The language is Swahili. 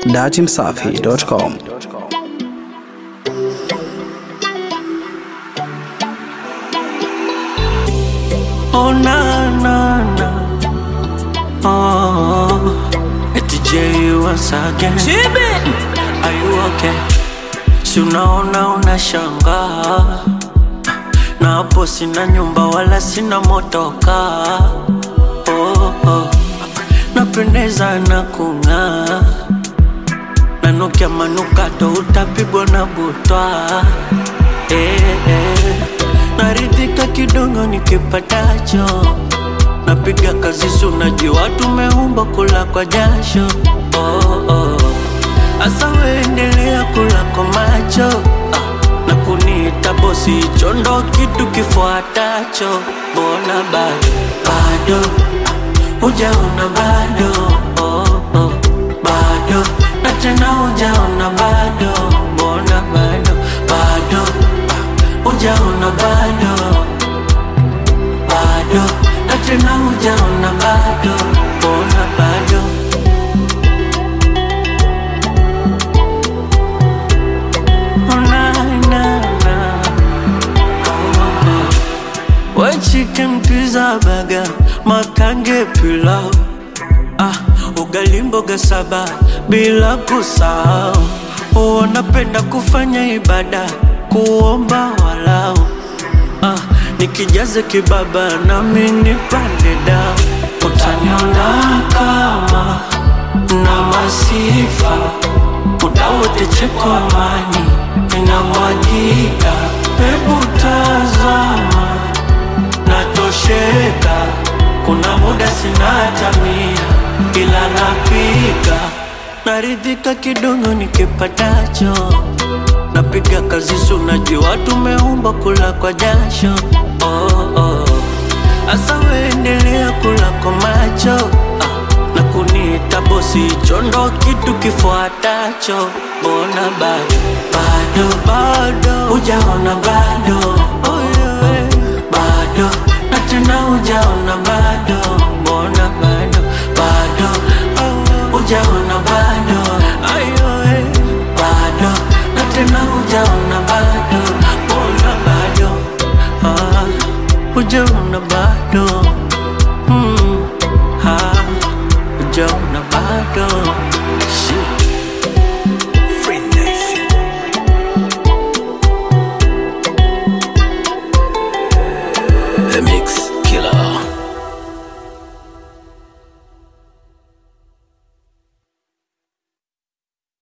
datimsafi.com. Oh na na na. Oh, it's J once again. Are you okay? Si unaona unashangaa, na hapo sina nyumba wala sina motoka. Oh, oh. Napendeza na kung'aa, nanukia manukato utapigwa na butwa eh, eh. Naridhika kidogo nikipatacho, napiga kazi sunajua tumeumba kula kwa jasho oh, oh. Asa weendelea kula kwa macho ah, na kuniita bosi, hicho ndo kitu kifuatacho. Mbona bado bado ah, hujaona bado oh, oh, bado na tena hujaona bado, mbona bado bado ah, hujaona bado bado na tena hujaona bado, mbona bado Oh, na, na, na. We chicken pizza burger, makange pilau ah, ugali mboga saba bila kusahau. Wanapenda kufanya ibada, kuomba walau ah, nikijaze kibaba nami nipande dao, utaniona kama na masifa muda wote cheko amani inamwagika, hebu tazama natosheka. Kuna muda sina hata mia, ila napika naridhika kidogo nikipatacho, napiga kazi sunajua tumeumba kula kwa jasho oh, oh. Asa weendelea kula kwa macho ah, na kuniita bosi, hicho ndo kitu kifuatacho. Mbona bado bado bado hujaona bado oh, yeah. bado na tena hujaona bado, mbona bado bado oh, hujaona bado ayo eh. bado na tena hujaona bado, mbona bado ah, hujaona bado mm, ah, hujaona bado